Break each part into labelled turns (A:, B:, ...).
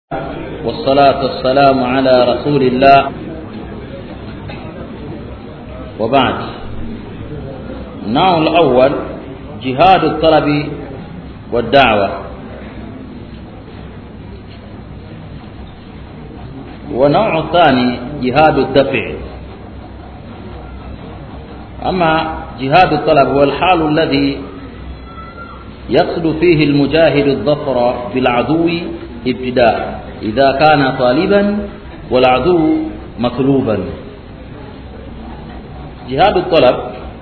A: والصلاة والسلام على رسول الله وبعد النوع الأول جهاد الطلب والدعوة ونوع الثاني جهاد الدفع أما جهاد الطلب هو الحال الذي يقصد فيه المجاهد الظفر بالعدو ابتداء إذا كان طالبا والعدو مطلوبا جهاد الطلب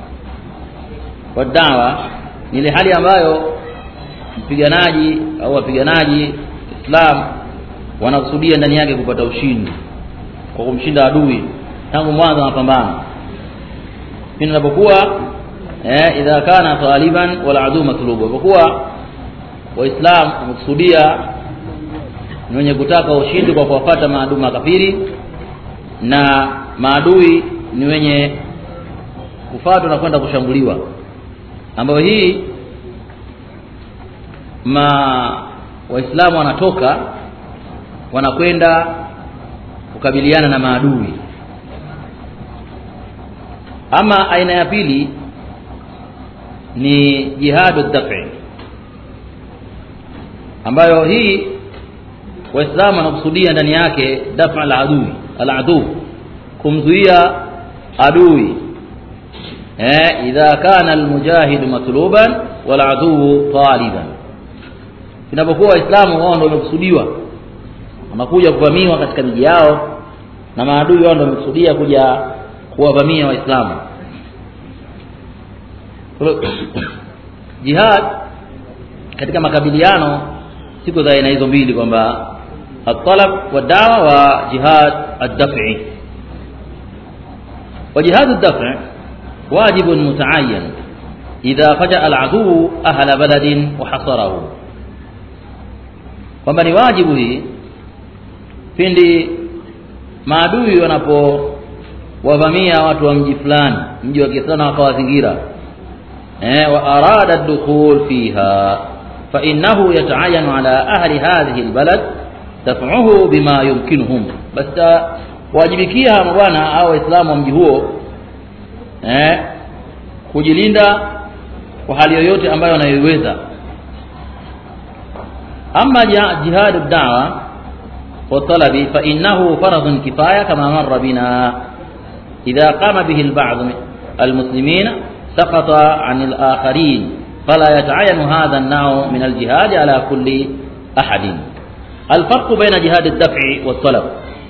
A: والدعوة ni ile hali ambayo mpiganaji au wapiganaji Islam wanakusudia ndani yake kupata ushindi kwa kumshinda adui tangu mwanzo wa mapambano pindi inapokuwa eh, idha kana taliban wal adu matlubu kwa kuwa waislamu wamekusudia ni wenye kutaka ushindi kwa kuwafata maadui makafiri na maadui ni wenye kufuatwa na kwenda kushambuliwa ambayo hii ma waislamu wanatoka wanakwenda kukabiliana na maadui ama aina ya pili ni jihadu dafi ambayo hii waislamu wanakusudia ndani yake dafa al-adui al-adu kumzuia adui eh idha kana al-mujahid matluban wal adu taliban inapokuwa waislamu wao ndio wamekusudiwa wanakuja kuvamiwa katika miji yao na maadui wao ndio wamekusudia kuja kuwavamia waislamu jihad katika makabiliano siku za aina hizo mbili kwamba الطلب والدعوة وجهاد الدفع وجهاد الدفع واجب متعين إذا فجأ العدو أهل بلد وحصره kwamba ni wajibu hii pindi maadui wanapowavamia watu wa mji fulani mji wa Kiislamu wakawazingira eh wa arada ad-dukhul fiha fa innahu yata'ayyanu ala ahli hadhihi al-balad daf'uhu bima yumkinuhum basi wajibikia hawa bwana au waislamu wa mji huo eh kujilinda kwa hali yoyote ambayo wanayoiweza ama jihadu da'wa wa talabi fa innahu faradun kifaya kama marra bina idha qama bihi al-ba'd al-muslimin saqata 'an al-akharin فلا يتعين هذا النوع من الجهاد على كل أحد الفرق بين جهاد الدفع والطلب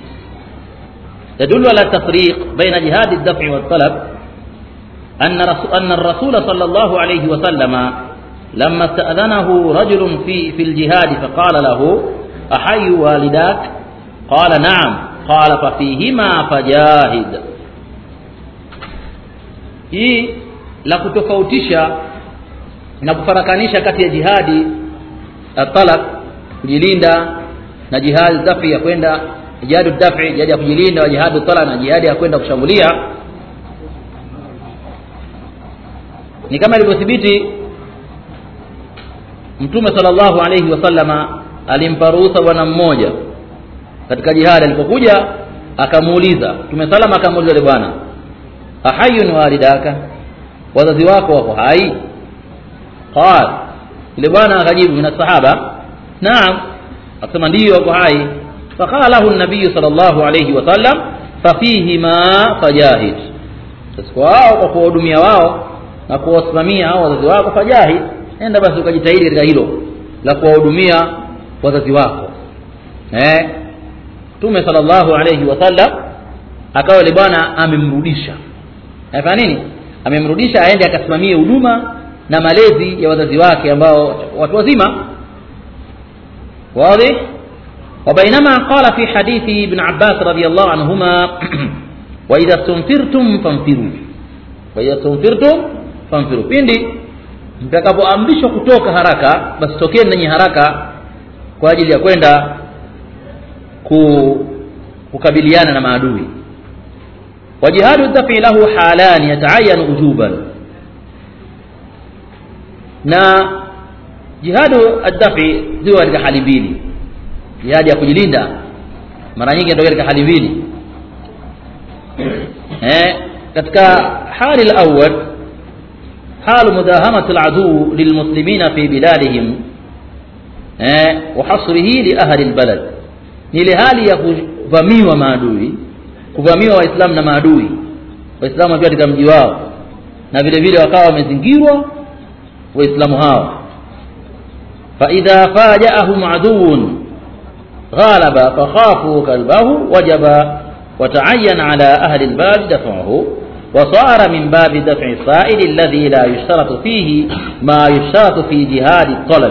A: يدل على التفريق بين جهاد الدفع والطلب أن أن الرسول صلى الله عليه وسلم لما استأذنه رجل في في الجهاد فقال له أحي والداك قال نعم قال ففيهما فجاهد hii la kutofautisha na kufarakanisha kati ya jihadi talab kujilinda na jihadi dafi ya kwenda jihadu dafi jihadi ya kujilinda wa jihadu tala na jihadi ya kwenda kushambulia ni kama ilivyothibiti mtume sallallahu alayhi wasallama alimpa ruhusa bwana mmoja katika jihadi alipokuja akamuuliza mtume salama akamuuliza yule bwana ahayun walidaka wazazi wako wako hai qal yule bwana akajibu min sahaba naam akasema ndio wako hai faqala lahu an-nabiy sallallahu alayhi wasallam fafihima fajahid sasa wao kwa kuwahudumia wao na kuwasimamia hao wazazi wako fajahid nenda basi ukajitahidi katika hilo la kuwahudumia wazazi wako eh Mtume sallallahu alayhi wasallam akawa yule bwana amemrudisha afanya nini amemrudisha aende akasimamie huduma na malezi ya wazazi wake ambao watu wazima واضح وبينما قال في حديث ابن عباس رضي الله عنهما وإذا استنفرتم فانفروا وإذا استنفرتم فانفروا pindi mtakapoamrishwa kutoka haraka basi tokeni nanyi haraka kwa ajili ya kwenda kukabiliana na maadui وجهاد الدفع له حالان يتعين وجوبا na jihadu addafi ziwa katika hali mbili jihadi ya kujilinda mara nyingi inatokea katika hali mbili eh katika hali al-awwal حال مداهمة العدو للمسلمين في بلادهم eh, وحصره لأهل البلد ni ile hali ya kuvamiwa maadui kuvamiwa waislamu na maadui waislamu wakiwa katika mji wao na vile vile wakawa wamezingirwa waislamu hao faidha fajaahum aduun ghalaba fakhafu kalbahu wajaba وتعين على أهل الباب دفعه وصار من باب دفع السائل الذي لا يشترط فيه ما يشترط في جهاد الطلب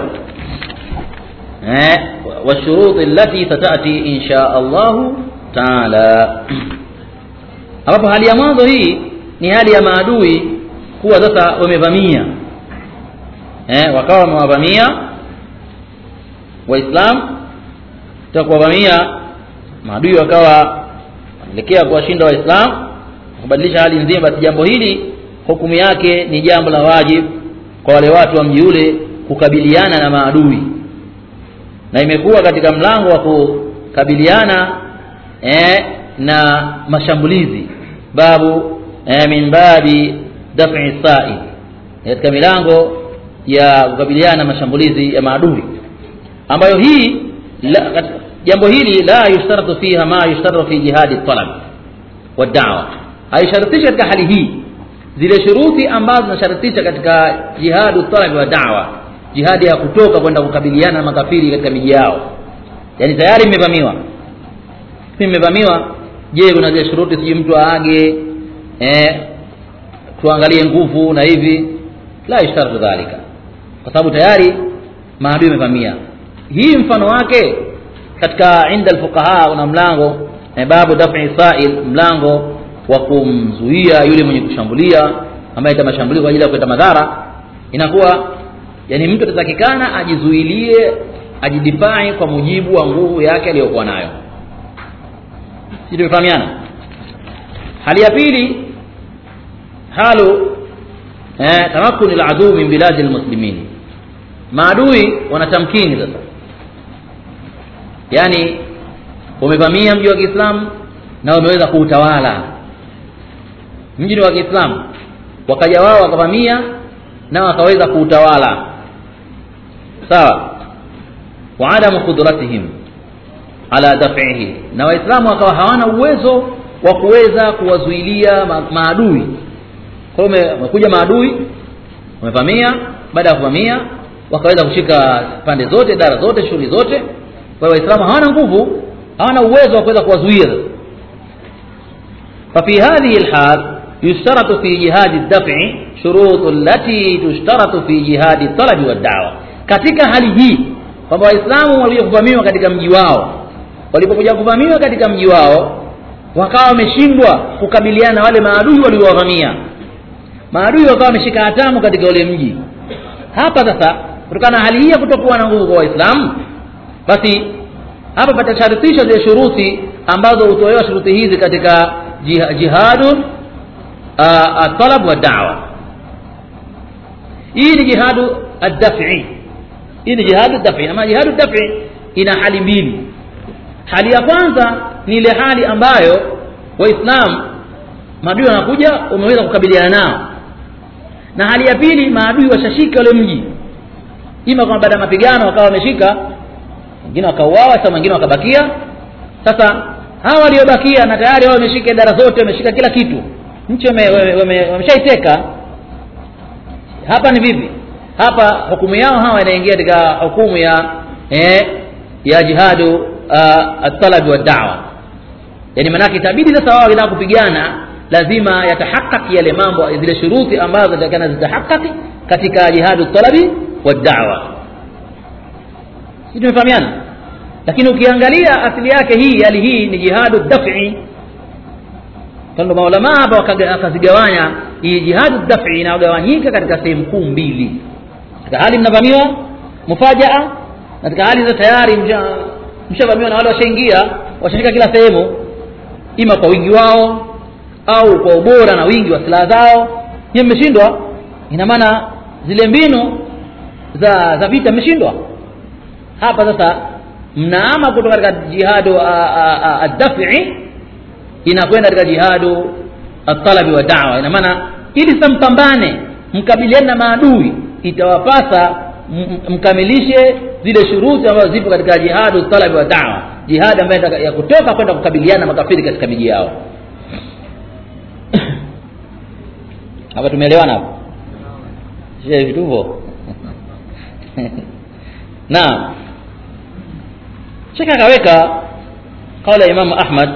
A: والشروط التي ستأتي إن شاء الله تعالى ambapo hali ya mwanzo hii ni hali ya maadui kuwa sasa wamevamia eh, wakawa wamewavamia waislam ta kuwavamia maadui wakawa wanaelekea kuwashinda waislam kubadilisha hali nzima basi jambo hili hukumu yake ni jambo la wajib kwa wale watu wa mji ule kukabiliana na maadui na imekuwa katika mlango wa kukabiliana eh, na mashambulizi babu eh, min babi daf'i sa'i katika milango ya kukabiliana na mashambulizi ya maadui ambayo hii la, jambo hili la yushtaratu fiha ma yushtaratu fi jihadi talab wa da'wa haisharitishi katika hali hii zile shuruti ambazo zinasharitisha katika jihadu talab wa da'wa jihadi ya kutoka kwenda kukabiliana na makafiri katika miji yao yani tayari mmevamiwa mmevamiwa je kuna zile shuruti sijui mtu aage eh, tuangalie nguvu na hivi la ishtaratu dhalika kwa sababu tayari maadui amevamia hii mfano wake katika inda alfuqaha una mlango eh, babu daf'i sa'il mlango wa kumzuia yule mwenye kushambulia ambaye ita mashambulio kwa ajili ya kuleta madhara inakuwa yani mtu atatakikana ajizuilie ajidifai kwa mujibu wa nguvu yake aliyokuwa nayo si tumefahamiana hali ya pili halu eh, tamakuni laduu min biladi lmuslimin maadui wanatamkini sasa yaani wamevamia mji wa kiislamu na wameweza kuutawala mji ni wa kiislamu wakaja wao wakavamia na wakaweza kuutawala sawa wa adamu qudratihim ala daf'ihi na waislamu wakawa hawana uwezo wa kuweza kuwazuilia ma maadui kwa hiyo wamekuja maadui wamevamia baada ya kuvamia wakaweza kushika pande zote dara zote shughuli zote kwa hiyo waislamu hawana nguvu hawana uwezo wa kuweza kuwazuia ففي هذه الحال يشترط في جهاد الدفع شروط التي تشترط في جهاد الطلب والدعوة katika hali hii kwamba waislamu walikuja kuvamiwa katika mji wao walipokuja kuvamiwa katika mji wao wakawa wameshindwa kukabiliana na wale maadui waliowavamia maadui wakawa wameshika hatamu katika ule mji hapa sasa kutokana na hali hii ya kutokuwa na nguvu kwa waislamu basi hapa patasharutishwa zile shuruti ambazo hutolewa shuruti hizi katika jihadun الطلب والدعوة hii ni jihadu ad-daf'i hii ni jihadu ad-daf'i ama jihadu ad-daf'i ina hali mbili hali ya kwanza ni ile hali ambayo waislam maadui wanakuja umeweza kukabiliana nao na hali ya pili maadui washashika ule mji ima kwamba baada ya mapigano wakawa wameshika wengine wakauawa sasa wengine wakabakia sasa hawa waliobakia na tayari wao wameshika idara zote wameshika kila kitu nchi wameshaiteka hapa ni vipi hapa hukumu yao hawa inaingia katika hukumu ya eh, ya jihadu uh, at-talab wa da'wa yani maanake itabidi sasa wao wanataka kupigana lazima yatahakaki yale mambo zile shuruti ambazo zitakana zitahakaki katika jihadu talabi wa da'wa si tumefahamiana lakini ukiangalia asili yake hii hali hii ni jihadu daf'i kando maulama hapa wakazigawanya hii jihadu daf'i inayogawanyika katika sehemu kuu mbili katika hali mnavamiwa mufajaa katika hali za tayari mshavamiwa na wale washaingia washashika kila sehemu ima kwa wingi wao au kwa ubora na wingi wa silaha zao hiyo mmeshindwa ina maana zile mbinu za za vita mmeshindwa hapa sasa mnaama kutoka katika jihadu ad-daf'i inakwenda katika jihadu at-talabi wa da'wa ina maana ili sasa mpambane mkabiliane na maadui itawapasa mkamilishe zile shuruti ambazo zipo katika jihadu talabi wa da'wa jihad ambayo ya kutoka kwenda kukabiliana na makafiri katika miji yao hapa tumeelewana hapo sio vituvo na shaka akaweka kaula ya Imam Ahmad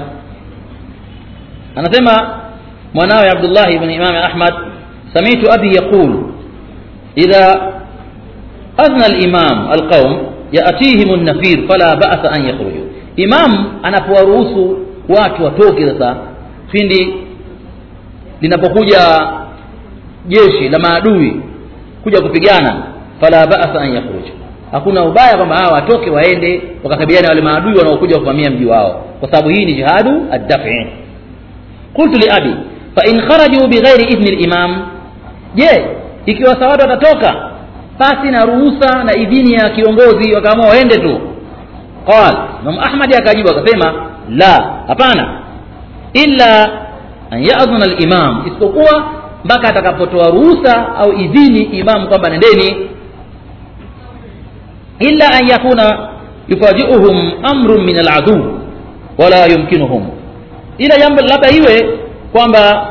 A: anasema mwanawe Abdullah ibn Imam Ahmad sami'tu abi yaqul idha أذن الإمام القوم يأتيهم النفير فلا بأس أن يخرجوا إمام anapowaruhusu watu watoke sasa pindi linapokuja jeshi la maadui kuja kupigana fala ba'sa an yakhruj hakuna ubaya kwamba hawa watoke waende wakakabiliana wale maadui wanaokuja kuvamia mji wao kwa sababu hii ni jihadu ad-daf'i qultu li abi fa in kharaju bighairi idhni al-imam je ikiwa sawatu watatoka pasi na ruhusa na idhini ya kiongozi wakaamua waende tu qal Imam Ahmad akajibu akasema la hapana illa an ya'dhana al-imam isipokuwa mpaka atakapotoa ruhusa au idhini imam kwamba nendeni illa an yakuna yufaji'uhum amrun min al-adu wala yumkinuhum ila jambo labda iwe kwamba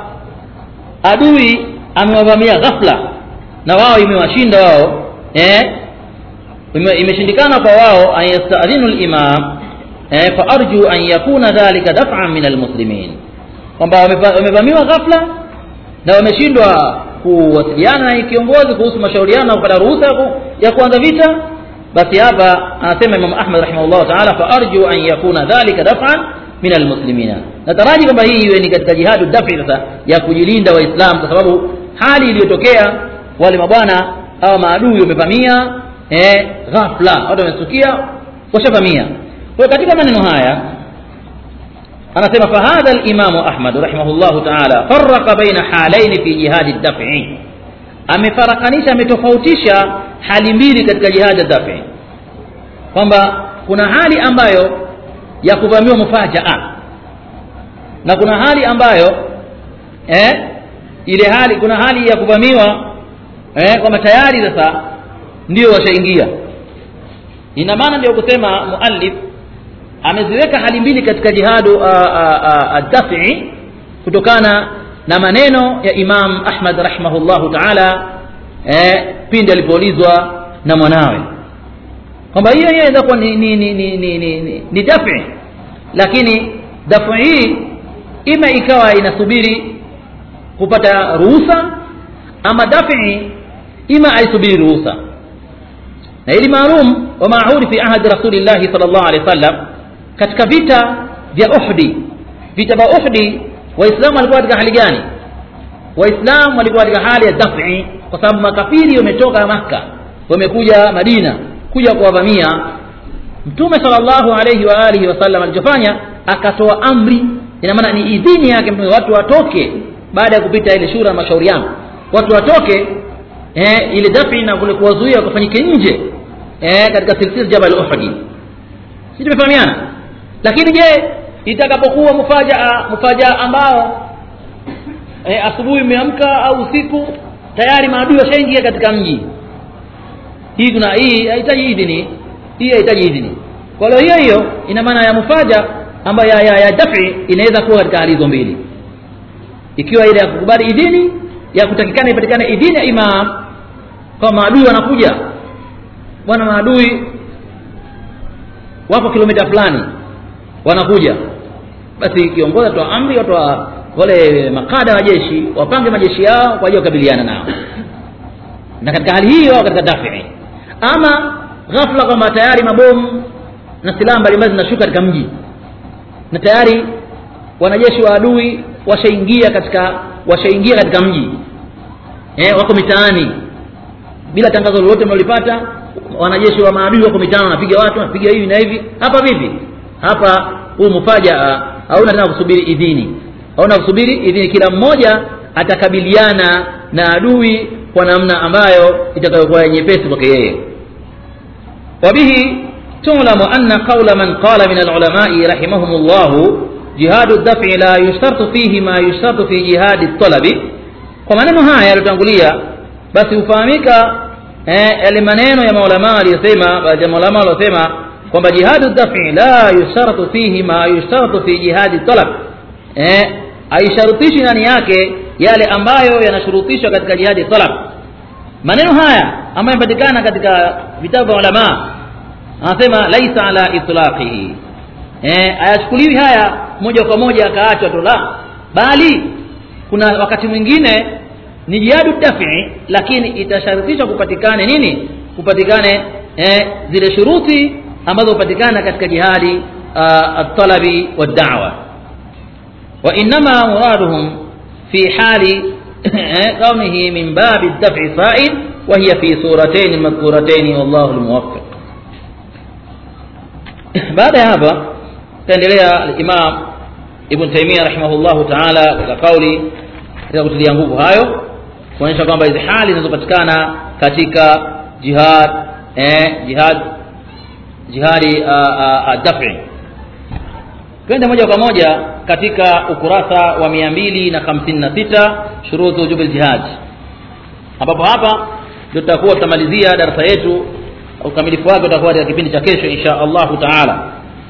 A: adui amewavamia ghafla na wao imewashinda wao eh imeshindikana kwa wao an yastadhinu al-imam eh fa arju an yakuna dhalika daf'an min al-muslimin kwamba wamevamiwa ghafla na wameshindwa kuwasiliana na kiongozi kuhusu mashauriano na kupata ruhusa ya kuanza vita basi hapa anasema Imam Ahmad rahimahullah ta'ala fa arju an yakuna dhalika daf'an min almuslimina nataraji kwamba hii iwe ni katika jihadu dafi sasa ya kujilinda waislamu kwa sababu hali iliyotokea wale mabwana au maadui wamevamia eh ghafla watu wamesukia washavamia kwa katika maneno haya anasema fahadha al-Imam Ahmad rahimahullah ta'ala farraqa baina halaini fi jihad ad-daf'i amefarakanisha ametofautisha hali mbili katika jihad ad-daf'i kwamba kuna hali ambayo ya kuvamiwa mufajaa na kuna hali ambayo eh ile hali kuna hali ya kuvamiwa eh kwamba tayari sasa ndio washaingia ina maana ndio kusema muallif ameziweka hali mbili katika jihadu ad-daf'i kutokana na maneno ya Imam Ahmad rahimahullahu ta'ala eh pindi alipoulizwa na mwanawe kwamba hiyo hiyo inaweza kuwa ni ni ni ni ni, ni, ni, ni dafi lakini dafu hii ima ikawa inasubiri kupata ruhusa ama dafi ima aisubiri ruhusa na ili maalum wa maahudi fi ahadi rasulillahi sallallahu alaihi wasallam katika vita vya Uhdi vita vya Uhdi waislamu walikuwa katika hali gani waislamu walikuwa katika hali ya dafi kwa sababu makafiri wametoka maka wamekuja Madina kuja kuwavamia mtume sallallahu alayhi wa alihi wasallam alichofanya akatoa amri ina maana ni idhini yake mtume watu watoke baada ya kupita ile shura mashauriano watu watoke eh, ile dafi na kule kuwazuia kufanyike nje eh, katika silsila jabal uhdi si tumefahamiana lakini je itakapokuwa mufajaa mufajaa ambao eh, asubuhi imeamka au usiku tayari maadui washaingia katika mji hii kuna hii haihitaji idhini hii haihitaji idhini kwa hiyo hiyo hiyo ina maana ya mufaja ambayo ya, ya, ya dafi inaweza kuwa katika hali hizo mbili ikiwa ile ya kukubali idhini ya kutakikana ipatikane idhini ya imam kwa maadui wanakuja bwana maadui wako kilomita fulani wanakuja basi kiongozi atoa amri watu wale makada wa jeshi wapange majeshi yao kwa ajili ya kukabiliana nao na katika hali hiyo katika dafi ama ghafla kwamba tayari mabomu na silaha mbalimbali zinashuka katika mji na tayari wanajeshi wa adui washaingia katika washaingia katika mji eh, wako mitaani bila tangazo lolote mlolipata wanajeshi wa maadui wako mitaani wanapiga watu wanapiga hivi na hivi hapa vipi hapa huu mufajaa hauna tena kusubiri idhini hauna kusubiri idhini kila mmoja atakabiliana na adui kwa namna ambayo itakayokuwa nyepesi kwake yeye wabihi تعلم أن قول من قال من العلماء رحمهم الله جهاد الدفع لا يشترط فيه ما يشترط في جهاد الطلب kwa maneno haya yaliyotangulia basi hufahamika yale maneno ya maulama aliyosema baadhi ya maulama waliosema kwamba jihadu dafi la yusharatu fihi ma yusharatu fi jihadi talab eh haisharutishi ndani yake yale ambayo yanashurutishwa katika jihadi talab maneno haya ambayo yanapatikana katika vitabu vya ulama anasema laisa ala itlaqihi eh hayachukuliwi haya moja kwa moja akaachwa tu la bali kuna wakati mwingine ni jihadu dafi lakini itasharutishwa kupatikane nini kupatikane eh, zile shuruti ambazo hupatikana katika jihadi at-talabi wad-da'wa wa inma muraduhum fi hali kaunihi min babi ad-daf'i sa'id wa hiya fi suratayn madhkuratayn wallahu al-muwaffiq baada ya hapa taendelea al-imam ibn taymiyyah rahimahullahu ta'ala katika kauli katika kutilia nguvu hayo kuonyesha kwamba hizi hali zinazopatikana katika jihad eh, jihad jihadi dafi twende moja kwa moja katika ukurasa wa mia mbili na hamsini na sita shurutu wujubi ljihad ambapo hapa ndio tutakuwa tutamalizia darasa yetu ukamilifu wake utakuwa katika kipindi cha kesho insha allahu taala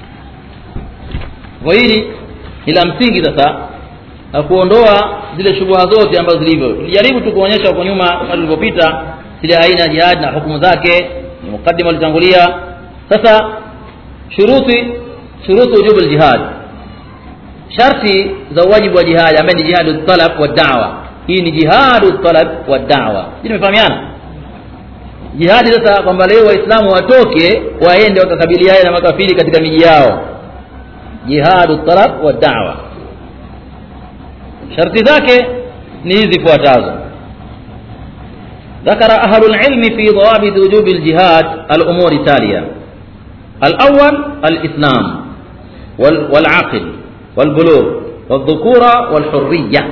A: kwa hili ni la msingi sasa na kuondoa zile shubuha zote ambazo zilivyo tulijaribu tu kuonyesha huko nyuma kama tulivyopita zile aina ya jihad na hukumu zake ni mukaddima ulitangulia sasa shuruti shurutu wujubu ljihad sharti za uwajibu wa jihad ambaye ni jihadu talab wa da'wa hii ni jihadu talab wa da'wa hii tumefahamiana jihadi sasa kwamba leo waislamu watoke waende wakakabiliane na makafiri katika miji yao jihadu talab wa da'wa sharti zake ni hizi zifuatazo ذكر أهل العلم في ضوابط وجوب الجهاد الأمور التالية الأول الإسلام والعقل والبلوغ والذكورة والحرية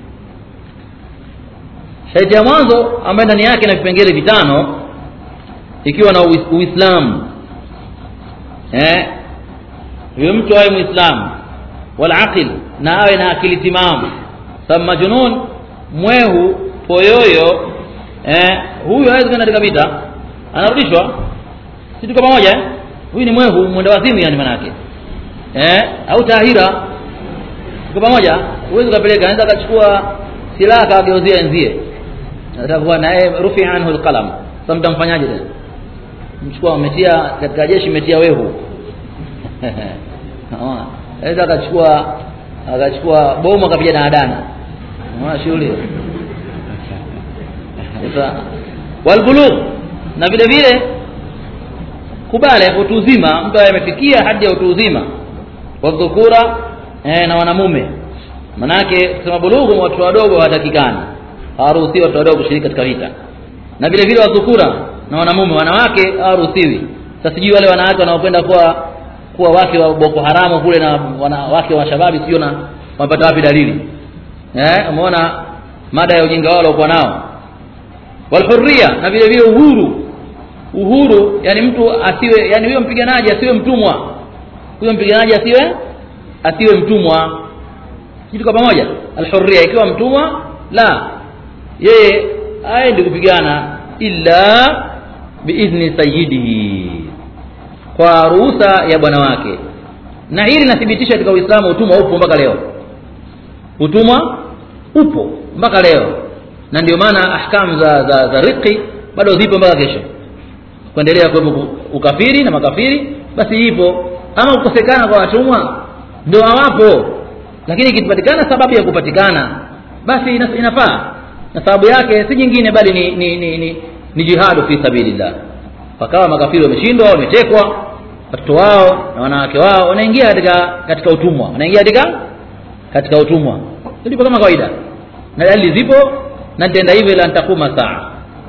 A: sharti ya mwanzo ambayo ndani yake na vipengele vitano ikiwa na uislamu eh huyo mtu awe muislamu wal aqil na awe na akili timamu sababu majnun mwehu poyoyo eh huyu hawezi kwenda katika vita anarudishwa si tuko pamoja eh? huyu ni mwehu mwenda wazimu yani manake eh au tahira tuko pamoja huwezi kupeleka anaweza akachukua silaha akageuzia enzie atakuwa naye rufi anhu alqalam sasa mtamfanyaje tena mchukua umetia katika jeshi umetia wehu anaweza akachukua akachukua bomu akapiga na adana unaona shughuli sasa walbulugh na vile vile kubale utu uzima mtu amefikia hadi ya utu uzima wadhukura eh, na wanamume manake kusema bulughu watu wadogo hawatakikani hawaruhusiwi watu wadogo kushiriki katika vita na vile vile wadhukura na wanamume wanawake hawaruhusiwi sasa sijui wale wanawake wanaopenda kuwa kuwa wake wa boko haramu kule na wanawake wa shababi sijui na wamepata wapi dalili eh umeona mada ya ujinga wao waliokuwa nao walhurria na vile vile uhuru uhuru yani mtu asiwe yani huyo mpiganaji asiwe mtumwa huyo mpiganaji asiwe asiwe mtumwa kitu kwa pamoja alhurria ikiwa mtumwa la yeye aende kupigana illa biidhni sayyidihi kwa ruhusa ya bwana wake na hili linathibitisha katika uislamu utumwa upo mpaka leo utumwa upo mpaka leo na ndio maana ahkamu za, za, za riqi bado zipo mpaka kesho kuendelea kuwepo ukafiri na makafiri basi ipo ama kukosekana kwa watumwa ndio hawapo lakini ikipatikana sababu ya kupatikana basi inafaa na sababu yake si nyingine bali ni ni, ni, ni, ni jihadu fi sabilillah wakawa makafiri wameshindwa wametekwa watoto wao na wanawake wao wanaingia katika katika utumwa wanaingia katika katika utumwa ndipo kama kawaida na dalili zipo na nitaenda hivyo ila nitakuma saa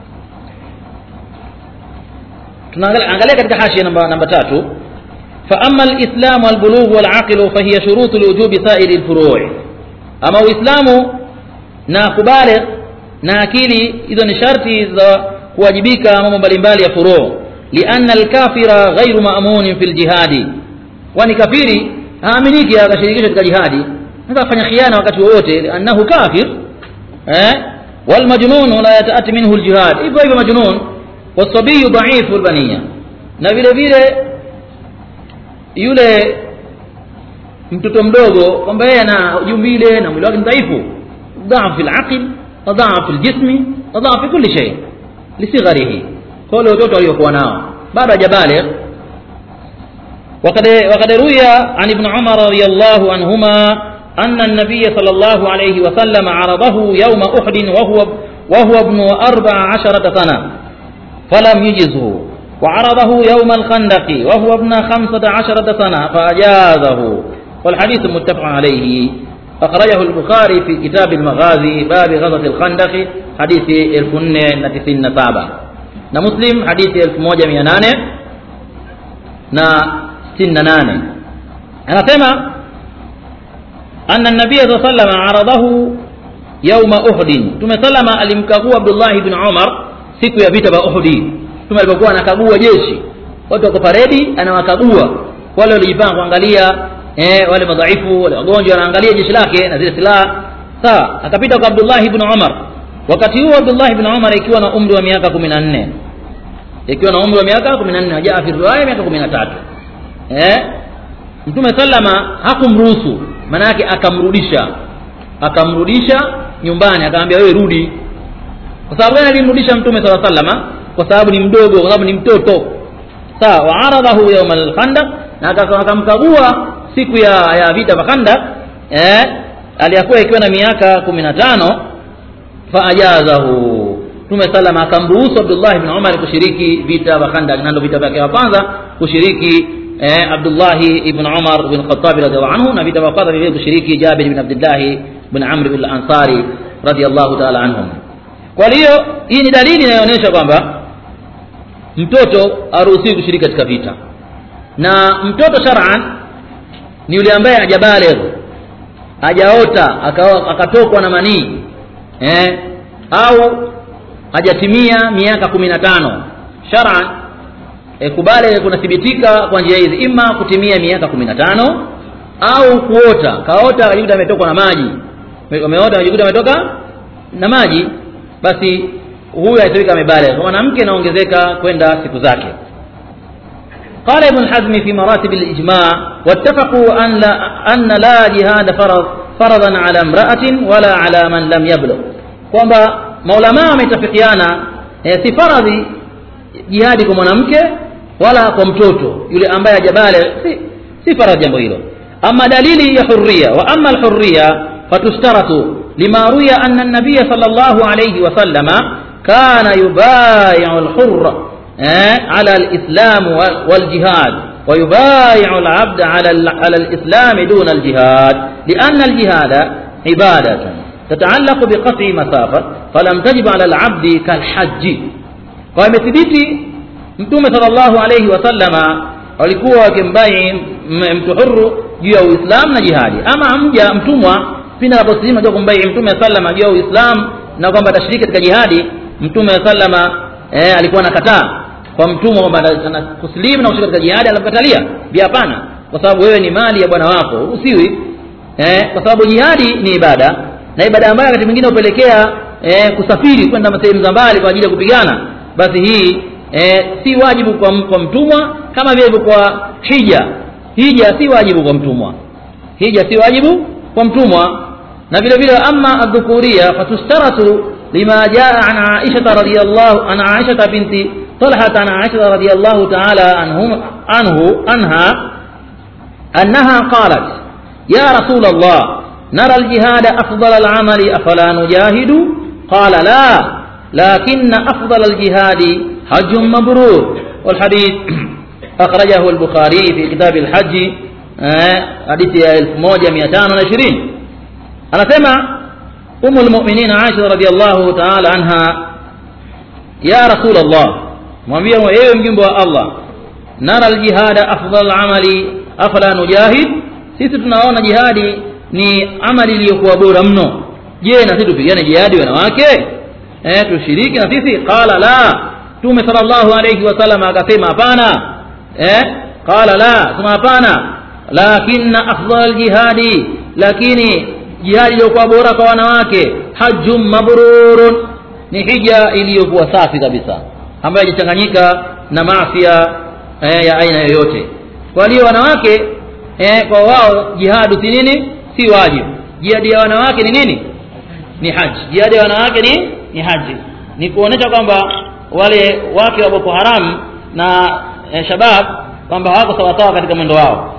A: tunaangalia katika hashia namba namba tatu فأما الإسلام والبلوغ والعقل فهي شروط الوجوب سائر الفروع أما الإسلام na kubaligh na akili hizo ni sharti za kuwajibika mambo mbalimbali ya furuu lianna alkafira ghairu maamunin fi ljihadi kwani kafiri haaminiki akashirikishwa katika jihadi sasa afanya khiana wakati wowote annahu kafir eh walmajnun la yataati minhu aljihad hivyo hivyo majnun wasabiyu dhaifu albaniya na vile vile yule mtoto mdogo kwamba yeye ana jumbile na mwili wake ni dhaifu dhaaf fi alaql wa dhaaf fi aljismi wa dhaaf fi kulli shay lisigharihi kwa wale watoto waliokuwa nao bado hajabaligh وقد وقد روي عن ابن عمر رضي الله عنهما أن النبي صلى الله عليه وسلم عرضه يوم أحد وهو وهو ابن أربع عشرة سنة فلم يجزه وعرضه يوم الخندق وهو ابن خمسة عشرة سنة فأجازه والحديث متفق عليه أخرجه البخاري في كتاب المغازي باب غزوة الخندق حديث الفن نتسين سابع مسلم حديث الف موجة ميانانة na 68 anasema anna an-nabiy sallallahu alayhi wasallam aradahu yawma uhud tume sallama alimkagua Abdullah ibn Umar siku ya vita vya Uhud tume alipokuwa anakagua jeshi watu wako paredi anawakagua wale walijipanga kuangalia eh, wale madhaifu wale wagonjwa anaangalia jeshi lake na zile silaha sawa akapita kwa Abdullah ibn Umar wakati huo Abdullah ibn Umar ikiwa na umri wa miaka 14 ikiwa na umri wa miaka 14 hajaa fi riwaya miaka 13 eh Mtume sallama hakumruhusu maana yake akamrudisha akamrudisha nyumbani akamwambia wewe rudi kwa sababu gani alimrudisha Mtume sala sallama kwa sababu ni mdogo kwa sababu ni mtoto sawa wa aradahu yawm al-khandaq na akamkagua siku ya ya vita vya Khandaq eh aliyakuwa ikiwa na miaka 15 fa ajazahu Mtume salama akamruhusu Abdullah ibn Umar kushiriki vita vya Khandaq na ndio vita vyake vya kwanza kushiriki eh, Abdullah ibn Umar bin Khattab radhiallahu anhu na vita vya kwanza vile kushiriki Jabir ibn Abdullah ibn Amr ibn al-Ansari radhiallahu ta'ala anhum kwa hiyo hii ni dalili inayoonyesha kwamba mtoto haruhusiwi kushiriki katika vita na mtoto shar'an ni yule ambaye hajabaligh hajaota akatokwa na manii eh, au hajatimia miaka kumi na tano shar'an e, kubale kunathibitika kwa njia hizi ima kutimia miaka kumi na tano au kuota kaota akajikuta ametokwa na maji ameota akajikuta ametoka na maji basi huyu aitoweka amebaligh mwanamke inaongezeka kwenda siku zake قال ابن حزم في مراتب الإجماع واتفقوا أن لا, أن لا جهاد فرض فرضا على امرأة ولا على من لم يبلغ kwamba maulamaa wametafikiana eh, si faradhi jihadi kwa mwanamke wala kwa mtoto yule ambaye hajabale si, si faradhi jambo hilo ama dalili ya hurriya wa ama alhurriya fatushtaratu lima ruya anna an-nabiy sallallahu alayhi wa sallama kana yubayi'u al-hurra eh, ala al-islam wal-jihad ويبايع العبد على على الإسلام دون الجهاد لأن الجهاد عبادة تتعلق بقطع مسافة فلم تجب على العبد كالحج ومثبتي mtume sallallahu alayhi wasallama walikuwa wakimbai mtu huru juu ya uislamu na jihadi ama mja mtumwa pindi anaposilimu jua kumbai mtume sallama juu ya uislamu na kwamba atashiriki katika jihadi mtume sallama eh, alikuwa anakataa kwa mtumwa kwamba kusilimu na kushiriki katika jihadi anamkatalia bi hapana kwa sababu wewe ni mali ya bwana wako usiwi eh, kwa sababu jihadi ni ibada na ibada ambayo wakati mwingine hupelekea eh, kusafiri kwenda sehemu za mbali kwa ajili ya kupigana basi hii eh, si wajibu kwa, kwa mtumwa kama vile kwa hija hija si wajibu kwa mtumwa hija si wajibu kwa mtumwa na vile vile ama adhukuria fatustaratu lima jaa an aisha radhiyallahu an aisha binti طلحة عن عائشة رضي الله تعالى عنهم عنه عنها أنها قالت يا رسول الله نرى الجهاد أفضل العمل أفلا نجاهد قال لا لكن أفضل الجهاد حج مبرور والحديث أخرجه البخاري في كتاب الحج حديث 1220 أنا سمع أم المؤمنين عائشة رضي الله تعالى عنها يا رسول الله mwambie ewe mjumbe wa Allah nara aljihada afdal amali afala nujahid sisi tunaona jihadi ni amali iliyokuwa bora mno je na sisi tupigane jihadi wanawake eh tushiriki na sisi qala la mtume sallallahu alayhi wasallam akasema hapana eh qala la sema hapana lakinna afdal aljihadi lakini jihadi iliyokuwa bora kwa wanawake hajjum mabrurun ni hija iliyokuwa safi kabisa ambayo haijachanganyika na maafia eh, ya aina yoyote kwa hiyo wanawake eh, kwa wao jihadu si nini si wajibu jihadi ya wanawake ni nini ni haji jihadi ya wanawake ni ni haji ni kuonesha kwamba wale wake wa Boko Haram na eh, Shabab kwamba hawako sawasawa katika mwendo wao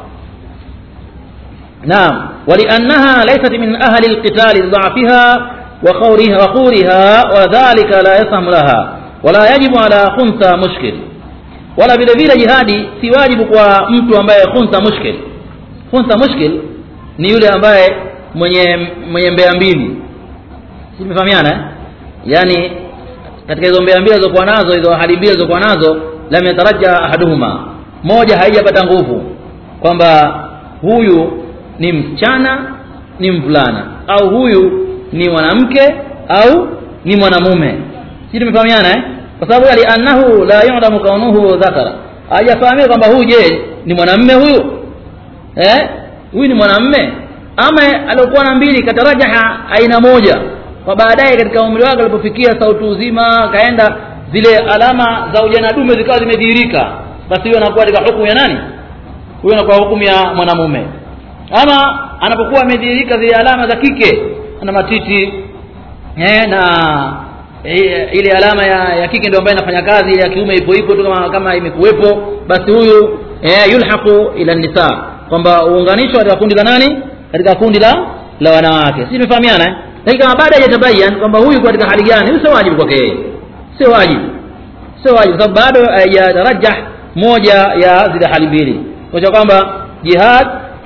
A: naam ولأنها ليست من أهل القتال لضعفها وخورها وخورها وذلك لا يسهم لها ولا يجب على خنثى مشكل wala vile vile jihadi si wajibu kwa mtu ambaye khunsa mushkil khunsa mushkil ni yule ambaye mwenye mwenye mbea mbili si tumefahamiana eh? yani katika hizo mbea mbili zilizokuwa nazo hizo hali mbili zilizokuwa nazo lam yataraja ahaduhuma moja haijapata nguvu kwamba huyu ni msichana ni mvulana au huyu ni mwanamke au ni mwanamume si tumefahamiana eh? kwa sababu ali annahu la yu'lamu kaunuhu dhakara hajafahamika kwamba huyu je ni mwanamume huyu eh huyu ni mwanamume ama aliokuwa na mbili katarajaha aina moja kwa baadaye katika umri wake alipofikia sauti uzima kaenda zile alama za ujana dume zikawa zimedhihirika basi huyo anakuwa katika hukumu ya nani huyo anakuwa hukumu ya mwanamume ama anapokuwa amedhihirika zile alama za kike ana matiti eh, na e, ile alama ya, ya kike ndio ambayo inafanya kazi ya kiume ipo ipo tu kama, kama imekuwepo basi huyu e, yulhaqu ila nisa kwamba uunganishwa katika kundi la nani katika kundi la la wanawake si tumefahamiana eh? lakini kama baada hajatabayan kwamba huyu katika hali gani huyu sio wajibu kwake yeye sio wajibu sio wajibu sababu bado hajatarajah moja ya zile hali mbili kwa kwamba jihad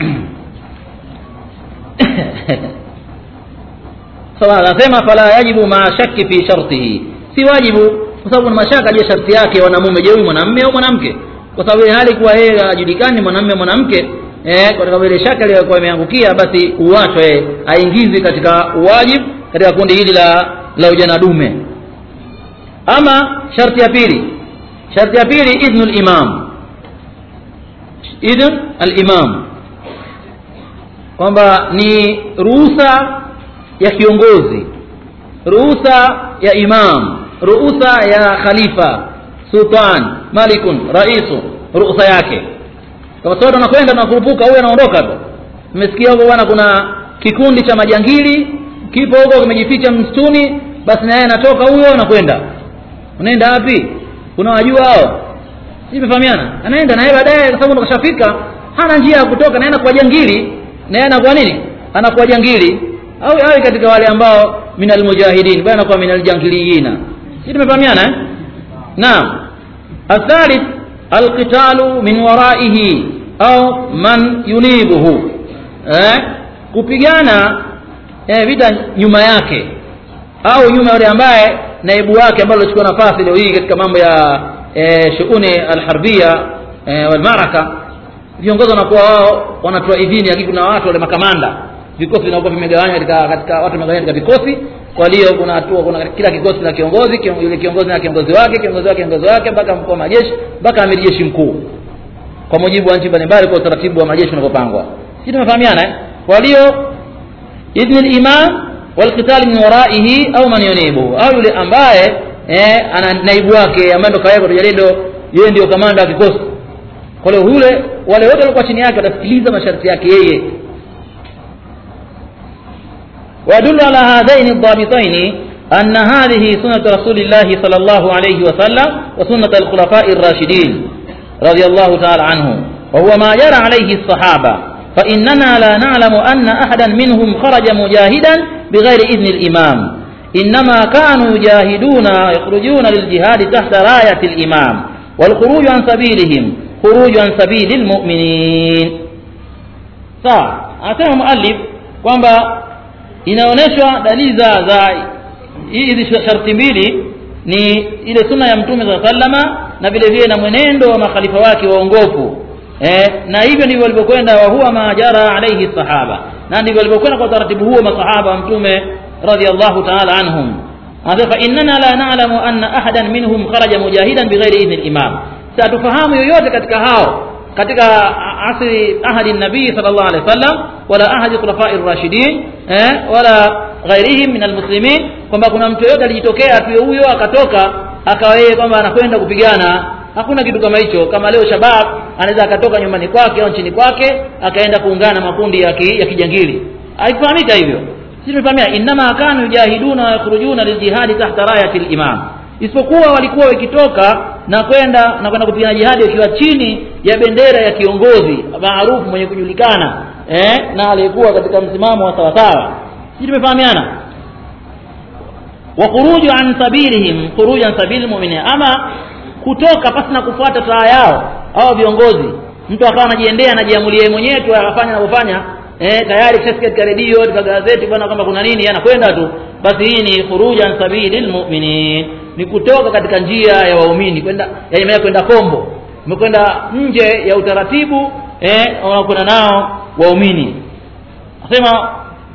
A: sawa anasema fala yajibu ma shakki fi shartihi si wajibu kwa sababu ni mashaka je sharti yake wanamume je huyu mwanamume au mwanamke kwa sababu hali kuwa yeye hajulikani mwanamume mwanamke eh kwa ile shaka iliyokuwa imeangukia basi uachwe aingizi katika wajibu katika kundi hili la la ujana dume ama sharti ya pili sharti ya pili idhnul imam idhn al-imam kwamba ni ruhusa ya kiongozi ruhusa ya imam ruhusa ya khalifa sultan malikun raisu ruhusa yake kama sote unakwenda na kurupuka huyo anaondoka tu nimesikia huko bwana kuna kikundi cha majangili kipo huko kimejificha msituni basi na yeye anatoka huyo anakwenda unaenda wapi unawajua hao si tumefahamiana anaenda na yeye baadaye kwa sababu kashafika hana njia ya kutoka naenda kwa jangili na yeye anakuwa nini anakuwa jangili au awe katika wale ambao minal mujahidin bwana kwa minal jangiliyina si tumefahamiana eh naam athalith alqitalu min waraihi au man yunibuhu eh kupigana eh, vita nyuma yake au nyuma yule ambaye naibu wake ambaye alichukua nafasi leo hii katika mambo ya eh, shughuli alharbia eh, walmaraka viongozi wanakuwa wao wanatoa idhini lakini kuna watu wale makamanda vikosi vinakuwa vimegawanywa katika katika watu wamegawanywa katika vikosi kwa hiyo kuna hatua kuna kila kikosi na kiongozi kion, yule kiongozi na kiongozi wake kiongozi wake kiongozi wake mpaka mkuu wa majeshi mpaka amiri jeshi mkuu kwa mujibu wa nchi mbalimbali kwa utaratibu wa majeshi unavyopangwa sisi tumefahamiana eh kwa hiyo idhni al-imam walqital min waraihi au man yunibu au yule ambaye eh, ana naibu wake ambaye ndo kaweka tujalendo yeye ndio kamanda wa kikosi kwa hiyo yule wale wote walikuwa chini yake watasikiliza masharti yake yeye ويدل على هذين الضابطين أن هذه سنة رسول الله صلى الله عليه وسلم وسنة الخلفاء الراشدين رضي الله تعالى عنهم وهو ما جرى عليه الصحابة فإننا لا نعلم أن أحدا منهم خرج مجاهدا بغير إذن الإمام إنما كانوا يجاهدون يخرجون للجهاد تحت راية الإمام والخروج عن سبيلهم خروج عن سبيل المؤمنين sawa anasema muallif kwamba inaonyeshwa dalili za za hizi sharti mbili ni ile sunna ya mtume saa sallama na vile vile na mwenendo wa makhalifa wake waongofu eh, na hivyo ndivyo walivyokwenda wa huwa ma jara alaihi sahaba na ndivyo walivyokwenda kwa utaratibu huo masahaba wa mtume radhiallahu taala anhum anasema fa innana la na'lamu anna ahadan minhum kharaja mujahidan bighairi idhni al-imam satufahamu yoyote katika hao katika asri ahadi nabii sallallahu alaihi wasallam wala ahadi khulafai rashidin eh, wala ghairihim min almuslimin kwamba kuna mtu yoyote alijitokea tu huyo akatoka akawa yeye kwamba anakwenda kupigana hakuna kitu kama hicho kama leo shabab anaweza akatoka nyumbani kwake au nchini kwake akaenda kuungana makundi ya, ki, ya kijangili haifahamika hivyo sisi tumefahamia innama kanu yujahiduna wa yakhrujuna liljihadi tahta rayati limam isipokuwa walikuwa wakitoka na kwenda na kwenda kupigana jihadi wakiwa chini ya bendera ya kiongozi maarufu mwenye kujulikana eh, na aliyekuwa katika msimamo wa sawasawa sisi tumefahamiana wa khuruju an sabilihim khurujan sabili mu'minin ama kutoka pasi na kufuata taa yao au viongozi mtu akawa anajiendea anajiamulia mwenyewe tu akafanya anavyofanya eh, tayari kishasikia katika redio katika gazeti bwana kwamba kuna nini anakwenda tu basi hii ni khurujan sabilil mu'minin ni kutoka katika njia ya waumini kwenda yaani kwenda kombo umekwenda nje ya utaratibu eh unakwenda nao waumini asema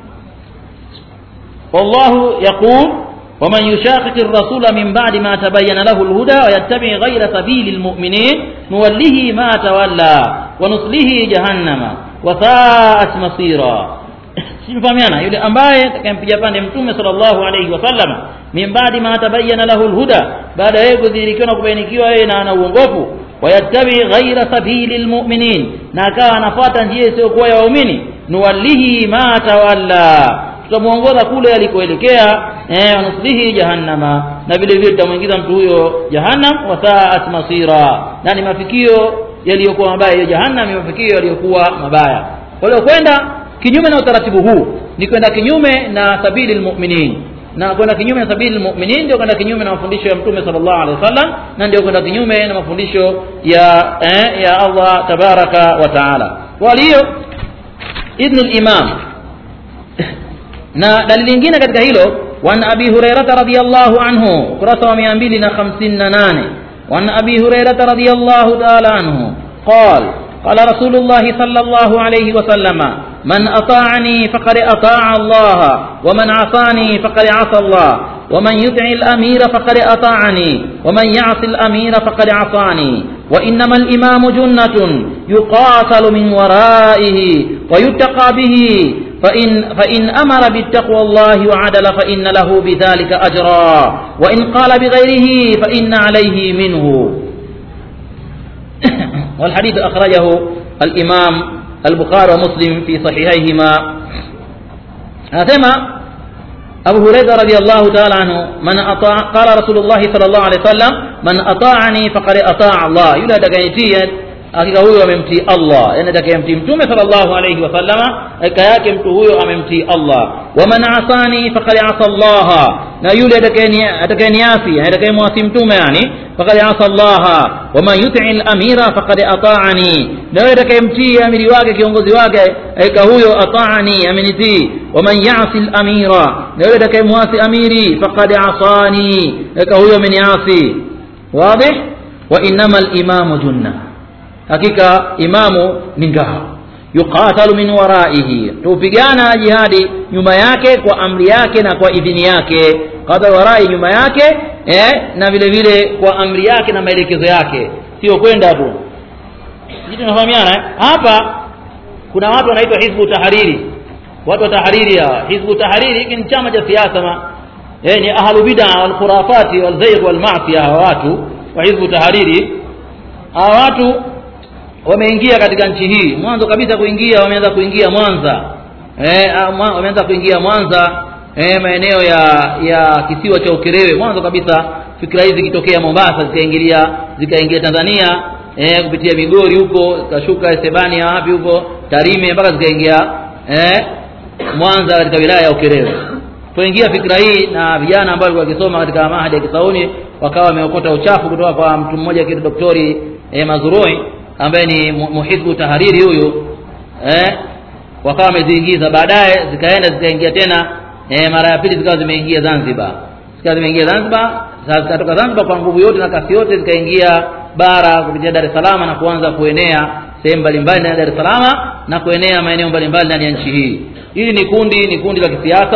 A: wallahu yaqul ومن يشاقق الرسول من بعد ما تبين له الهدى ويتبع غير سبيل المؤمنين نوله ما تولى ونصله جهنم وساءت مصيرا simfahamiana yule ambaye atakayempiga pande mtume sallallahu alaihi wasallam min baadi ma tabayyana lahu alhuda baada ya kudhihirikiwa na kubainikiwa yeye na ana uongofu wayattabi ghaira sabili lmuminin na akawa anafuata njia isiyokuwa ya waumini nuwallihi ma tawalla tutamuongoza kule alikoelekea eh, wanuslihi jahannama na vile vile tutamwingiza mtu huyo jahannam wasaat masira na ni mafikio yaliyokuwa mabaya hiyo jahannam ni mafikio yaliyokuwa mabaya waliokwenda kinyume na utaratibu huu ni kwenda kinyume na sabili lmuminin na kwenda kinyume na sabili lmuminin ndio kwenda kinyume na mafundisho ya mtume sallallahu alaihi wasallam na ndio kwenda kinyume na mafundisho ya eh, ya Allah tabaraka wa taala kwa hiyo idhnu limam na dalili nyingine katika hilo wan abi hurairata radiyallahu anhu kurasa wa 258 wan abi hurairata radiyallahu ta'ala anhu قال قال رسول الله صلى الله عليه وسلم من أطاعني فقد أطاع الله ومن عصاني فقد عصى الله ومن يطع الأمير فقد أطاعني ومن يعص الأمير فقد عصاني وإنما الإمام جنة يقاتل من ورائه ويتقى به فإن, فإن أمر بالتقوى الله وعدل فإن له بذلك أجرا وإن قال بغيره فإن عليه منه والحديث أخرجه الإمام البخاري ومسلم في صحيحيهما أثم أبو هريرة رضي الله تعالى عنه من أطاع قال رسول الله صلى الله عليه وسلم من أطاعني فقد أطاع الله يلا دقيتيا hakika huyo amemtii Allah yani atakayemtii mtume sallallahu alayhi wasallama hakika yake mtu huyo amemtii Allah waman asani faqad asa Allah na yule atakayeniasi atakayemwasi mtume yani faqad asa Allah waman yuti al-amira faqad ata'ani na yule atakayemtii amiri wake kiongozi wake hakika huyo ata'ani amenitii waman ya'si al-amira na yule atakayemwasi amiri faqad asani hakika huyo ameniasi wazi wa innamal imamu junnah hakika imamu ni ngao yuqatalu min waraihi tupigana jihadi nyuma yake kwa amri yake na kwa idhini yake qadar warai nyuma yake eh, na vile vile kwa amri yake na maelekezo yake sio kwenda tu sisi tunafahamiana hapa kuna watu wanaitwa hizbu tahariri watu wa tahariri hawa hizbu tahariri hiki ni chama cha siasa ma eh, ni ahlu bid'a wal khurafati wal zayg wal ma'siyah hawa watu wa hizbu tahariri hawa watu wameingia katika nchi hii mwanzo kabisa kuingia wameanza kuingia Mwanza eh, wameanza kuingia Mwanza eh, maeneo ya ya kisiwa cha Ukerewe mwanzo kabisa fikra hizi zikitokea Mombasa zikaingilia zikaingia Tanzania eh, kupitia Migori huko zikashuka Sebania wapi huko Tarime mpaka zikaingia eh, Mwanza katika wilaya ya Ukerewe poingia fikra hii na vijana ambao walikuwa wakisoma katika mahadi ya Kisauni wakawa wameokota uchafu kutoka kwa mtu mmoja kitu daktari eh, Mazurui ambaye ni muhizbu tahariri huyu eh, wakawa wameziingiza baadaye zikaenda zikaingia tena eh, mara ya pili zikawa zimeingia Zanzibar zikawa zimeingia Zanzibar sasa zikatoka Zanzibar kwa nguvu yote na kasi yote zikaingia bara kupitia Dar es Salaam na kuanza kuenea sehemu mbalimbali ndani ya Dar es Salaam na kuenea maeneo mbalimbali ndani ya nchi hii hili ni kundi ni kundi la kisiasa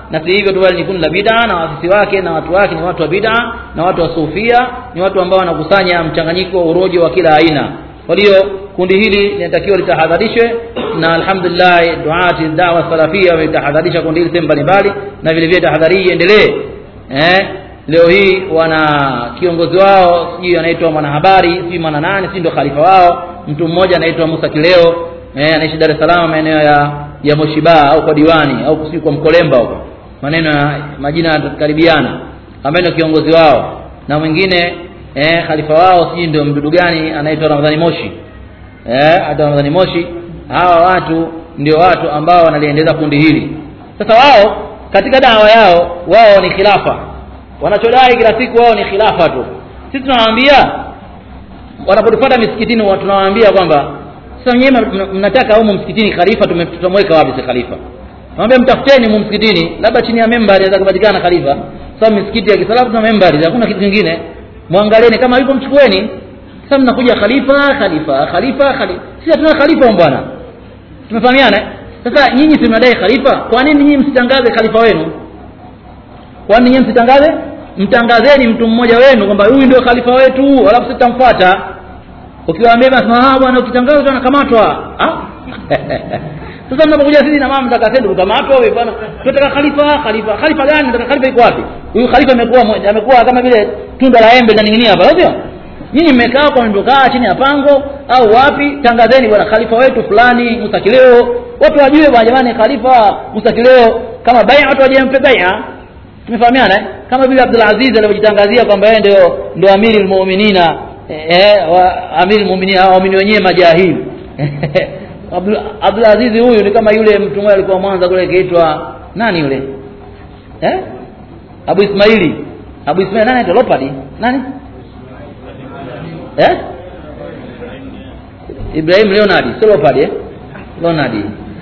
A: na si hivyo tu bali ni kundi la bid'a na waasisi wake na watu wake ni watu wa bid'a na watu wa sufia ni watu ambao wanakusanya mchanganyiko wa urojo wa kila aina kwa hiyo kundi hili linatakiwa litahadharishwe na alhamdulillah duati dawa salafia wametahadharisha kundi hili sehemu mbalimbali na vile vile tahadhari hii iendelee eh leo hii wana kiongozi wao sijui anaitwa mwanahabari sijui mwana nani sijui ndo khalifa wao mtu mmoja anaitwa Musa Kileo eh, anaishi Dar es Salaam maeneo ya ya Moshiba au kwa diwani au sijui kwa Mkolemba huko maneno ya majina yanakaribiana ambaye ndio kiongozi wao na mwingine eh, khalifa wao sijui ndio mdudu gani anaitwa Ramadhani Moshi eh, hata Ramadhani Moshi hawa watu ndio watu ambao wanaliendeleza kundi hili sasa wao katika dawa yao wao ni khilafa wanachodai kila siku wao ni khilafa tu sisi tunawaambia wanapotufuata misikitini wa- tunawaambia kwamba sasa wenyewe mna- mnataka humu msikitini khalifa tume- tutamweka wapi si khalifa naambia mtafuteni humu msikitini labda chini ya membari aweza kupatikana khalifa sasa misikiti ya kisalafu tuna membari hakuna kitu kingine mwangalieni kama yupo mchukueni sasa mnakuja khalifa khalifa khalifa khalifa sisi hatuna khalifa humu bwana tumefahamiana eh? sasa nyinyi si mnadai khalifa kwa nini nyinyi msitangaze khalifa wenu kwani nyinyi msitangaze mtangazeni mtu mmoja wenu kwamba huyu ndio khalifa wetu alafu sitamfuata ukiwaambia basi ah bwana ukitangaza tunakamatwa ah sasa mnapokuja sisi na mama mtaka sisi kukamatwa wewe bwana tunataka khalifa khalifa khalifa gani tunataka khalifa iko wapi huyu khalifa amekuwa moja- amekuwa kama vile tunda la embe linaning'inia hapa sio nyinyi mmekaa kwa mmekaa chini ya pango au wapi tangazeni bwana khalifa wetu fulani Musa Kileo watu wajue bwana jamani khalifa Musa Kileo kama bai'a watu wajempe bai'a tumefahamiana eh? kama vile Abdul Aziz alivyojitangazia kwamba yeye ndio ndio amiri almu'minina eh, wa amiri almu'minina waamini wenyewe majahili Abdul Abdul Aziz huyu ni kama yule mtu mmoja alikuwa Mwanza kule kaitwa nani yule eh Abu Ismaili Abu Ismaili nani anaitwa Lopadi nani eh Ibrahim Leonard sio Lopadi eh Leonard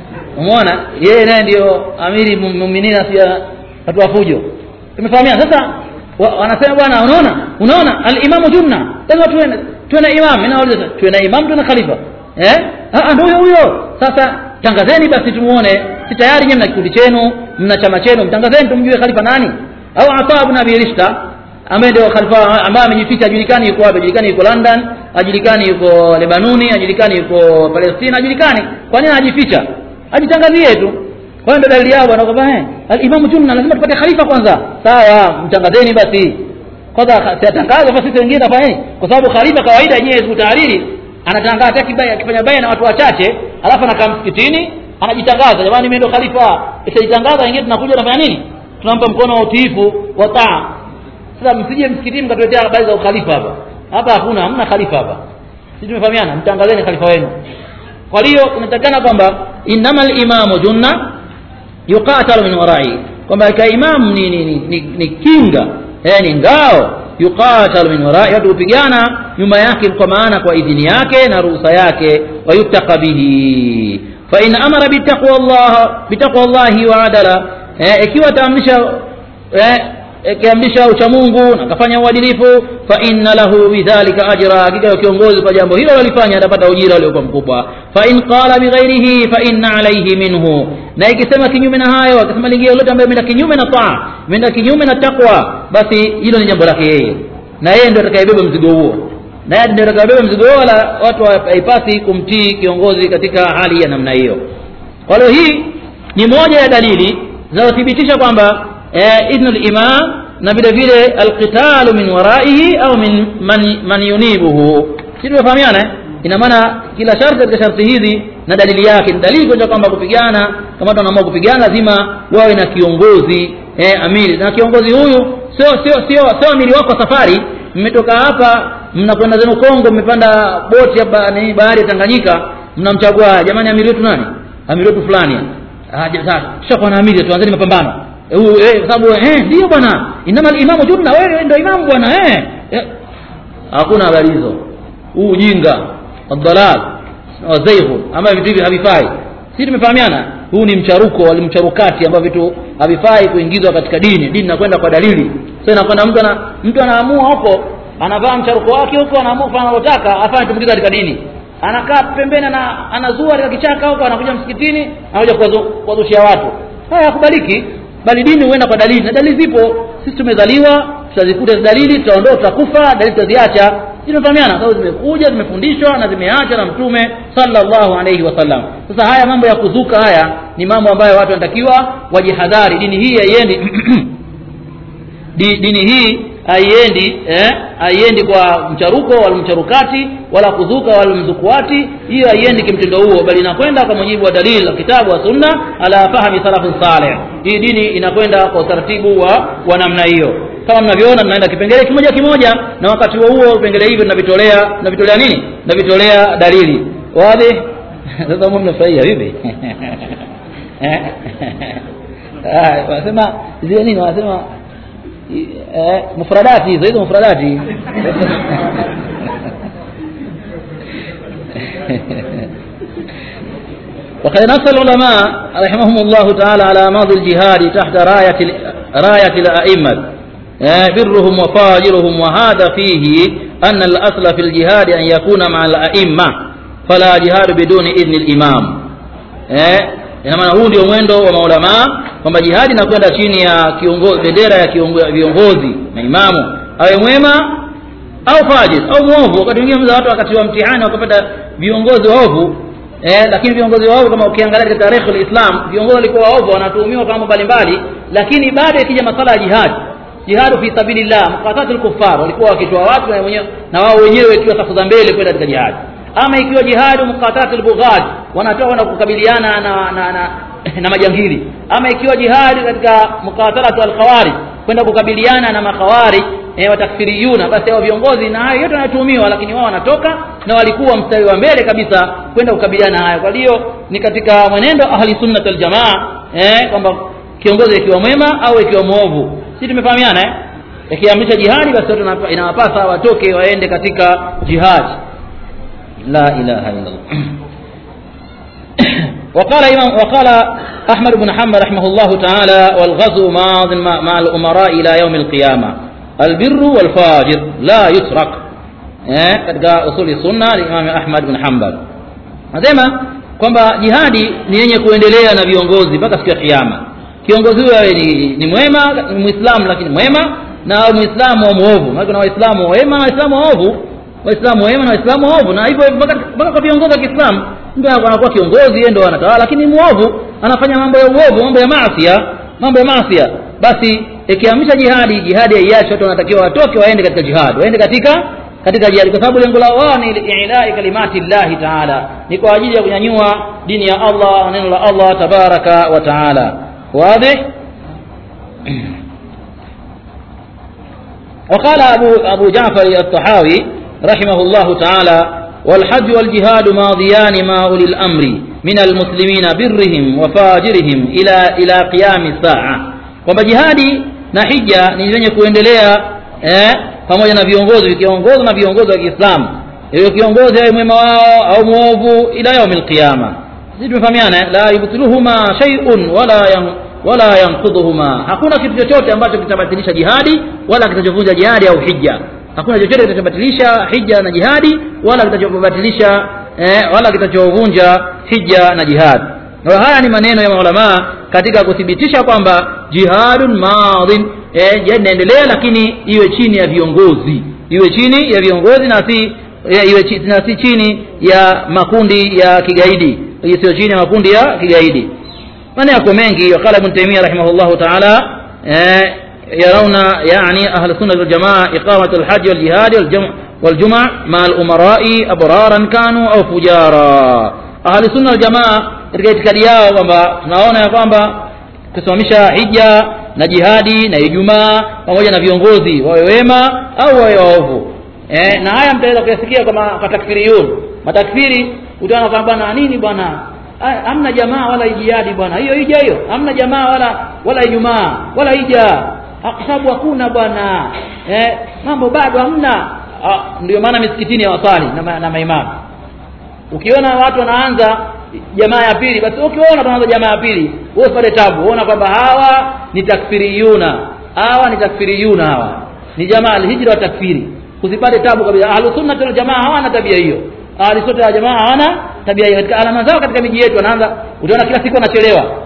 A: umeona yeye naye ndio amiri mu- muminina pia watu wa fujo tumefahamiana sasa wa, wanasema bwana unaona unaona al-imamu junna lazima tuwe tuwe na imam mimi nauliza tuwe na imam tuwe na khalifa eh ah ndio huyo huyo sasa tangazeni basi tumuone si tayari nyinyi mna kikundi chenu mna chama chenu mtangazeni tumjue khalifa nani au Ata ibn Abi Rishta ambaye ndio khalifa ambaye amejificha ajulikani yuko wapi ajulikani yuko London ajulikani yuko Lebanoni ajulikani yuko Palestina ajulikani kwa nini anajificha ajitangazie tu kwa hiyo ndio dalili yao bwana kwamba eh al-Imam Junna lazima tupate khalifa kwanza sawa mtangazeni basi kwanza siatangaza basi sisi wengine tafanya kwa sababu khalifa kawaida yenyewe kutahariri anatangaza hata kibaya akifanya baya na watu wachache alafu anakaa msikitini anajitangaza jamani mimi ndio khalifa isijitangaza wengine tunakuja tunafanya nini tunampa mkono wa utiifu wa taa sasa msije msikitini mkatuletea habari za ukhalifa hapa hapa hakuna hamna khalifa hapa sisi tumefahamiana mtangazeni khalifa wenu kwa hiyo unatakana kwamba innamal imamu junna yuqatalu min warai kwamba ka imam ni, ni, ni, ni, ni kinga eh, ni ngao yuqatalu min warai watu hupigana nyuma yake kwa maana kwa idhini yake na ruhusa yake wayuttaqa bihi fa in amara bitaqwa Allah bitaqwa Allah wa adala eh, ikiwa taamrisha eh, akiamrisha ucha Mungu na akafanya uadilifu fa inna lahu bidhalika ajra hakika kiongozi kwa jambo hilo alifanya atapata ujira uliokuwa mkubwa fa in qala bighairihi fa inna alayhi minhu na ikisema kinyume na hayo akisema lingine lolote ambayo imeenda kinyume na taa imeenda kinyume na takwa basi hilo ni jambo lake yeye na yeye ndio atakayebeba mzigo huo na yeye ndio atakayebeba mzigo huo wala watu haipasi kumtii kiongozi katika hali ya namna hiyo kwa hiyo hii ni moja ya dalili zinazothibitisha kwamba eh, idhnul imam na vile vile alqitalu min waraihi au min man, man yunibuhu si tumefahamiana eh? ina maana kila sharti katika sharti hizi na dalili yake ni dalili kuonyesha kwamba kupigana kama watu wanaamua kupigana lazima wawe na kiongozi eh, amiri na kiongozi huyu sio sio sio sio amiri wako safari mmetoka hapa mnakwenda zenu Kongo mmepanda boti hapa ni bahari ya Tanganyika mnamchagua jamani amiri wetu nani amiri wetu fulani ah sasa tushakuwa na amiri tuanzeni mapambano huyu eh sababu eh ndio bwana inama imamu junna wewe ndio imamu bwana eh Eh, hakuna habari hizo huu ujinga wadhalal wazaihu ama vitu hivi havifai sisi tumefahamiana huu ni mcharuko wali mcharukati ambao vitu havifai kuingizwa katika dini dini inakwenda kwa dalili sasa inakwenda mtu ana mtu anaamua huko anavaa mcharuko wake huko anaamua kufanya analotaka afanye tumkiza katika dini anakaa pembeni ana anazua katika kichaka huko anakuja msikitini anakuja kuwazu- kuwazushia watu haya hakubaliki bali dini huenda kwa dalili na dalili zipo sisi tumezaliwa tutazikuta hizo dalili tutaondoa tutakufa dalili tutaziacha zinafahamiana sababu zimekuja zimefundishwa na zimeacha na mtume sallallahu alaihi wasallam sasa haya mambo ya kuzuka haya ni mambo ambayo watu wanatakiwa wajihadhari dini hii haiendi Di, dini hii haiendi eh, haiendi kwa mcharuko wala mcharukati wala kuzuka wala mzukuati hiyo haiendi kimtindo huo bali inakwenda kwa mujibu wa dalili la kitabu wa sunna ala fahmi salafun saleh hii dini inakwenda kwa utaratibu wa, wa namna hiyo kama mnavyoona tunaenda kipengele kimoja kimoja na wakati huo huo vipengele hivyo tunavitolea tunavitolea nini tunavitolea dalili wazi sasa mbona mnafurahia vipi eh ah wanasema zile nini wanasema eh mufradati hizo hizo mufradati وقد نص العلماء رحمهم الله تعالى على ماضي الجهاد تحت راية راية الأئمة برهم وفاجرهم وهذا فيه أن الأصل في الجهاد أن يكون مع الأئمة فلا جهاد بدون إذن الإمام ina maana huu ndio mwendo wa maulamaa kwamba jihadi inakwenda chini ya kiongozi bendera ya kiongo- viongozi na imamu awe mwema au fajir au mwovu wakati mwingine mza watu wakati wa mtihani wakapata viongozi waovu eh, lakini viongozi waovu kama ukiangalia katika tarehe lislam viongozi walikuwa waovu wanatuhumiwa kwa mambo mbalimbali lakini baada ikija masala ya jihadi jihadu fi sabilillah muqatatul kuffar walikuwa wakitoa watu na wenyewe na wao wenyewe ikiwa safu za mbele kwenda katika jihadi ama ikiwa jihadu muqatatul bughad wanatoa na kukabiliana na na, na, na majangili ama ikiwa jihadi katika muqatalatu alkhawarij kwenda kukabiliana na makhawari e, watakfiriyuna basi hao viongozi na hayo yote wanatuhumiwa lakini wao wanatoka na walikuwa mstari wa mbele kabisa kwenda kukabiliana hayo kwa hiyo ni katika mwenendo ahli sunnat wal jamaa eh, kwamba kiongozi ikiwa mwema au ikiwa mwovu si tumefahamiana eh ikiamrisha jihadi basi watu wanapa- inawapasa watoke waende katika jihadi la ilaha illa Allah وقال إمام وقال أحمد بن حنبل رحمه الله تعالى والغزو ماض مع مع الأمراء إلى يوم القيامة البر والفاجر لا يترك eh, katika usuli sunna Imam Ahmad bin Hanbal nasema kwamba jihadi ni yenye kuendelea na viongozi mpaka siku ya kiyama kiongozi huyo awe ni, ni mwema ni muislamu lakini mwema na awe muislamu wa muovu maana kuna waislamu wema na waislamu waovu waislamu wema na waislamu waovu na hivyo mpaka mpaka kwa viongozi wa Kiislamu mtu anakuwa kiongozi yeye ndio anatawala lakini muovu anafanya mambo ya uovu mambo ya maasi mambo ya maasi basi ikiamsha jihadi jihadi haiachi watu wanatakiwa watoke waende katika jihad waende katika katika jihadi kwa sababu lengo lao wao ni ilai kalimati llahi taala ni kwa ajili ya kunyanyua dini ya Allah neno la Allah tabaraka wa taala wazi وقال أبو, أبو جعفر الطحاوي رحمه الله تعالى والحج والجهاد ماضيان مع أولي الأمر من المسلمين برهم وفاجرهم إلى إلى قيام الساعة kwamba jihadi na hija ni zenye kuendelea eh, pamoja na viongozi vikiongozwa na viongozi wa Kiislamu hiyo kiongozi awe mwema wao au mwovu ila yaumil qiyama sisi tumefahamiana eh? la yubtiluhuma shay'un wala yan, wala yanqudhuhuma hakuna kitu chochote ambacho kitabatilisha jihadi wala kitachovunja jihadi au hija hakuna chochote kitachobatilisha hija na jihadi wala kitachobatilisha eh, wala kitachovunja hija na jihadi na haya ni maneno ya maulamaa katika kuthibitisha kwamba jihadun madhin eh, jihadi inaendelea lakini iwe chini ya viongozi iwe chini ya viongozi na si eh, iwe chi, na si chini ya makundi ya kigaidi isiyo chini ya makundi ya kigaidi maneno yako mengi wakala ibn taymiyyah rahimahullahu ta'ala eh, يرون يعني أهل السنة والجماعة إقامة الحج والجهاد والجمع, والجمع مع الأمراء أبرارا كانوا أو فجارا أهل السنة والجماعة katika itikadi yao kwamba tunaona ya kwamba kusimamisha hija na jihadi na ijumaa pamoja na viongozi wawe wema au wawe waovu eh, na haya mtaweza kuyasikia kama kwa takfiriyun matakfiri utaona kwamba bwana nini bwana Ah, hamna jamaa wala jihadi bwana hiyo hija hiyo hamna jamaa wala wala ijumaa wala hija Ah, kwa sababu hakuna bwana eh, mambo bado hamna ah, ndio maana misikitini hawasali na, ma, na maimamu ukiona watu wanaanza jamaa ya pili basi ukiona tunaanza jamaa ya pili wewe usipate tabu uona kwamba hawa ni takfiriyuna hawa ni takfiriyuna hawa ni jamaa alhijra wa takfiri usipate tabu kabisa ahlus sunna wal jamaa hawana tabia hiyo ahlus sunna wal jamaa hawana tabia hiyo katika alama zao katika miji yetu wanaanza utaona kila siku wanachelewa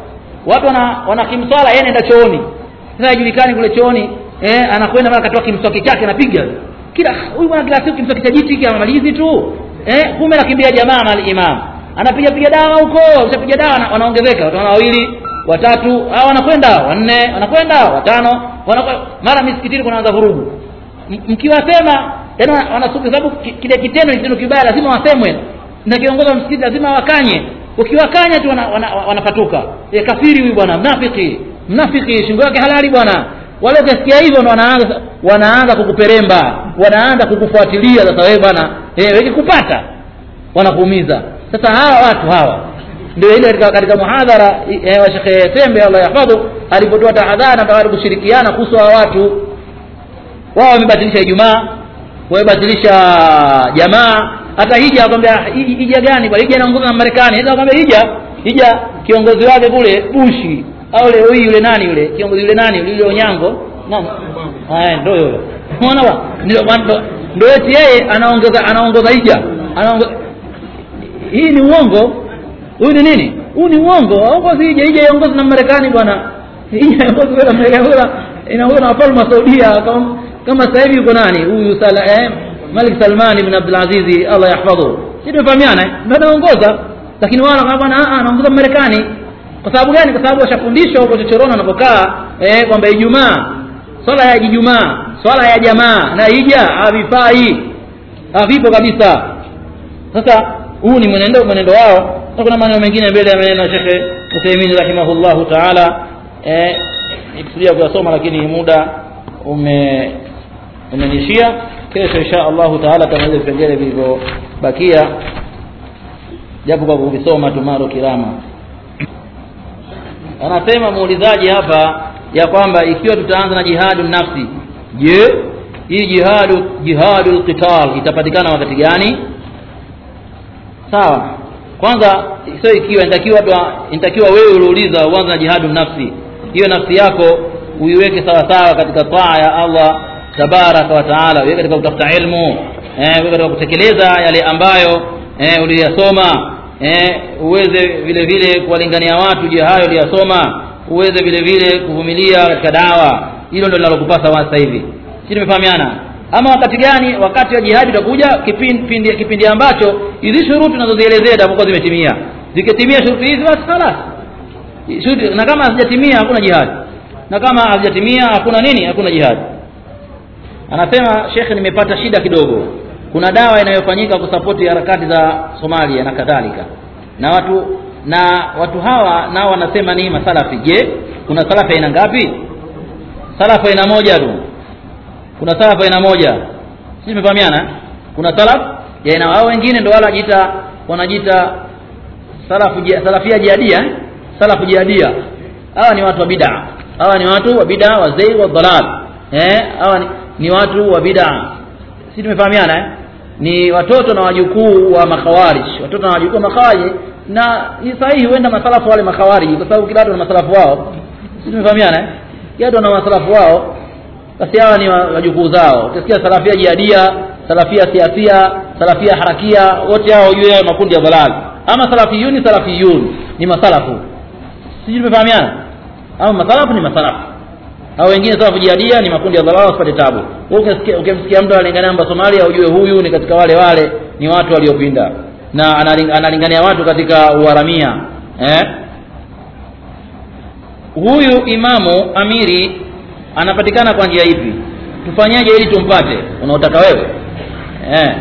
A: watu wana, wana kimswala yeye anaenda chooni sasa hajulikani kule chooni eh, anakwenda mara katoa kimswaki chake anapiga kila huyu bwana kila siku kimswaki cha jiti hiki amalizi tu eh, kumbe anakimbia jamaa mali imam anapiga piga dawa huko ushapiga dawa wana- wanaongezeka watu wawili watatu hao wanakwenda wanne wanakwenda watano wanakwenda mara misikitini kunaanza vurugu M- mkiwasema yani wana- wanasuku sababu ki- kile kitendo ni kitendo kibaya lazima wasemwe na kiongozi wa msikiti lazima wakanye ukiwakanya tu wana, wana, wanapatuka e, kafiri huyu bwana mnafiki mnafiki shingo yake halali bwana wale ukisikia hivyo ndo wanaanza wanaanza kukuperemba wanaanza kukufuatilia sasa wewe bwana eh wakikupata wanakuumiza sasa hawa watu hawa ndio ile katika, katika muhadhara eh, wa Sheikh Tembe Allah yahfadhu alipotoa tahadhari na tawari kushirikiana kuhusu hawa watu wao wamebatilisha Ijumaa wamebatilisha jamaa hata hija akwambia "Hi- hija gani bwana hija inaongozwa na Marekani sasa akwambia hija hija kiongozi wake kule Bushi au leo hii yule nani yule kiongozi yule nani yule yule Onyango nani haya ndio yule unaona bwana ndio ndio- ndio eti yeye anaongoza anaongoza hija anaongoza hii ni uongo huyu ni nini huu ni uongo aongozi hija hija iongozi na Marekani bwana hija iongozi na Marekani wala inaongozwa na wafalme wa Saudia kama kama sasa hivi yuko nani huyu sala eh, Malik Salman ibn Abdul Aziz Allah yahfadhu sisi tumefahamiana eh? ndio anaongoza lakini wao kama bwana ah anaongoza Marekani kwa sababu gani kwa sababu washafundishwa huko chochoroni wanapokaa eh, kwamba Ijumaa swala ya Ijumaa swala ya jamaa na hija havifai havipo kabisa sasa huu ni mwenendo mwenendo wao na kuna maneno mengine mbele ya maneno ya Sheikh Uthaymeen rahimahullahu ta'ala eh nikusudia kuyasoma lakini muda ume umenishia kesho insha Allahu taala tamaliza vipengele vilivyobakia japo kwa kuvisoma tu maro kirama anasema muulizaji hapa ya kwamba ikiwa tutaanza na jihadu nafsi je hii jihadu jihadul qital itapatikana wakati gani sawa kwanza sio ikiwa inatakiwa inatakiwa wewe uliuliza uanze na jihadu nafsi hiyo nafsi yako uiweke sawa sawa katika taa ya Allah tabaraka wa taala uiweke katika kutafuta ilmu eh uiweke katika kutekeleza yale ambayo eh uliyasoma eh uweze vile vile kuwalingania watu je hayo uliyasoma uweze vile vile kuvumilia katika dawa hilo ndio linalokupasa sasa hivi sisi tumefahamiana ama wakati gani wakati wa jihadi utakuja kipindi kipindi ambacho hizi shuruti tunazozielezea zitakuwa zimetimia zikitimia shuruti hizi basi خلاص shuruti na kama hazijatimia hakuna jihadi na kama hazijatimia hakuna nini hakuna jihadi anasema shekhe nimepata shida kidogo kuna dawa inayofanyika kusapoti harakati za Somalia na kadhalika na watu na watu hawa nao wanasema ni masalafi je kuna salafi aina ngapi salafu aina moja tu kuna salafu aina moja sisi tumefahamiana kuna salaf ya aina hao wengine ndio wala wanajiita wanajiita salafu salafia jihadia salafu jihadia hawa ni watu wa bid'a hawa ni watu wa bid'a wa zai wa dalal eh hawa ni, ni watu wa bid'a sisi tumefahamiana eh ni watoto na wajukuu wa makhawarij watoto na wajukuu wa makhawarij na ni sahihi huenda masalafu wale makhawarij kwa sababu kila watu na masalafu wao sisi tumefahamiana eh kila watu na masalafu wao basi hawa ni wajukuu zao utasikia salafia jihadia salafia siasia salafia harakia wote hao juu yao makundi ya dalal ama salafiyuni salafiyun ni masalafu sisi tumefahamiana au masalafu ni masalafu au wengine salafu jihadia ni makundi ya dalal wasipate tabu ukisikia ukimsikia mtu analingania namba Somalia ujue huyu ni katika wale wale ni watu waliopinda na analingania watu katika uharamia eh huyu imamu amiri anapatikana kwa njia ipi tufanyaje ili tumpate unaotaka wewe eh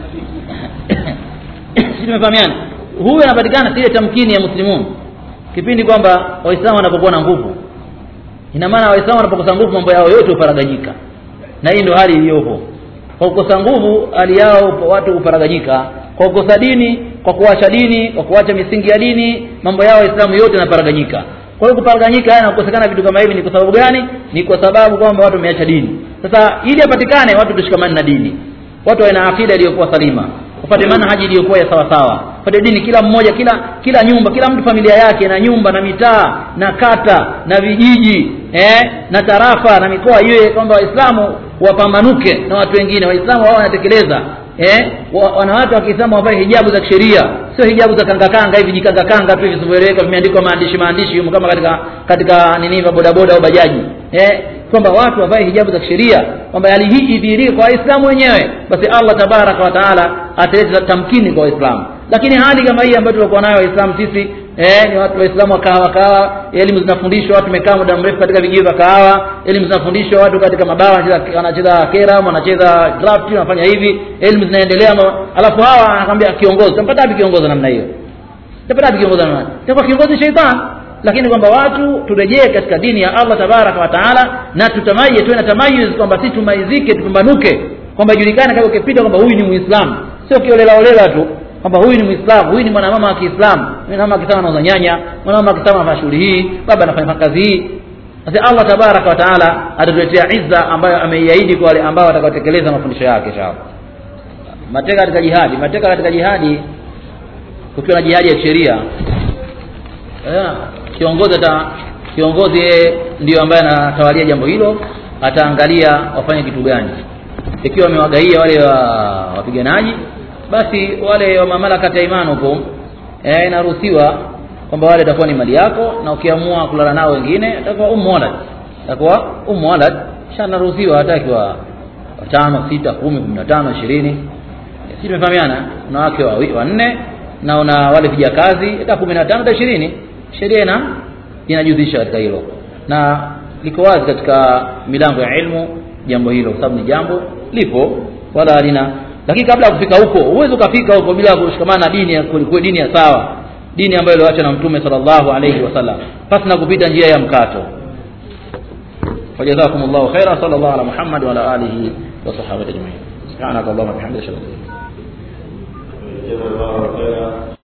A: sisi tumefahamiana huyu anapatikana ile tamkini ya muslimun kipindi kwamba waislamu wanapokuwa na nguvu ina maana waislamu wanapokosa nguvu mambo yao yote huparaganyika na hii ndio hali iliyopo kwa kukosa nguvu hali yao watu huparaganyika kwa kukosa dini kwa kuacha dini kwa kuacha misingi ya dini mambo yao waislamu yote yanaparaganyika kwa hiyo kuparaganyika haya na kukosekana vitu kama hivi ni kwa sababu gani ni kwa sababu kwamba watu wameacha dini sasa ili apatikane watu tushikamane na dini watu wana akida iliyokuwa salima upate manhaji iliyokuwa ya sawa sawa upate dini kila mmoja kila kila nyumba kila mtu familia yake na nyumba na mitaa na kata na vijiji eh, na tarafa na mikoa iwe kwamba waislamu wapambanuke na watu wengine waislamu wao wanatekeleza eh wa- wanawake wa Kiislamu wavae hijabu za kisheria sio hijabu za kanga kanga hivi jikanga kanga tu visivyoeleweka vimeandikwa maandishi maandishi humo kama katika katika nini vya bodaboda au bajaji eh kwamba watu wavae hijabu za kisheria kwamba hali hii idhihirike kwa waislamu wenyewe basi Allah tabaraka wa taala ataleta tamkini kwa waislamu lakini hali kama hii ambayo tulikuwa nayo waislamu sisi eh, ni watu waislamu wa kahawa kahawa elimu zinafundishwa watu wamekaa muda mrefu katika vijiji vya kahawa elimu zinafundishwa watu katika mabawa wanacheza wanacheza kera wanacheza draft wanafanya hivi elimu zinaendelea ma- alafu hawa anakwambia kiongozi utampata wapi kiongozi namna hiyo utapata wapi kiongozi namna hiyo itakuwa kiongozi sheitan lakini kwamba watu turejee katika dini ya Allah tabaraka wa taala na tutamaye tuwe na tamayuz kwamba si tumaizike tupambanuke kwamba ijulikane kama ukipita kwamba huyu ni muislamu sio kiolela olela tu kwamba huyu ni muislamu huyu ni mwanamama wa Kiislamu mwanamama wa Kiislamu anauza nyanya mwanamama wa Kiislamu anafanya shughuli hii baba anafanya kazi hii basi Allah tabaraka wa taala atatuletea izza ambayo ameiahidi kwa wale ambao watakaotekeleza mafundisho yake inshallah mateka katika jihadi mateka katika jihadi kukiwa na jihadi ya sheria eh, kiongozi ata kiongozi yeye ndio ambaye anatawalia jambo hilo ataangalia wafanye kitu gani ikiwa wamewagaia wale wa wapiganaji basi wale wa mamlaka ya imani huko eh, inaruhusiwa kwamba wale itakuwa ni mali yako na ukiamua kulala nao wengine itakuwa ummu walad itakuwa ummu walad kisha naruhusiwa hata ikiwa watano sita kumi kumi na tano ishirini si tumefahamiana wanawake wawi- wanne na una wale vijakazi hata kumi na tano hata ishirini sheria ina inajuzisha katika hilo na liko wazi katika milango ya ilmu jambo hilo kwa sababu ni jambo lipo wala halina lakini kabla ya kufika huko huwezi ukafika huko bila kushikamana na dini ya kweli dini ya sawa dini ambayo iliyoachwa na mtume sallallahu alayhi wasallam pasi na kupita njia ya mkato فجزاكم الله خيرا صلى الله على محمد وعلى اله وصحبه اجمعين سبحانك اللهم وبحمدك اشهد ان لا اله الا انت
B: جزا الله خيرا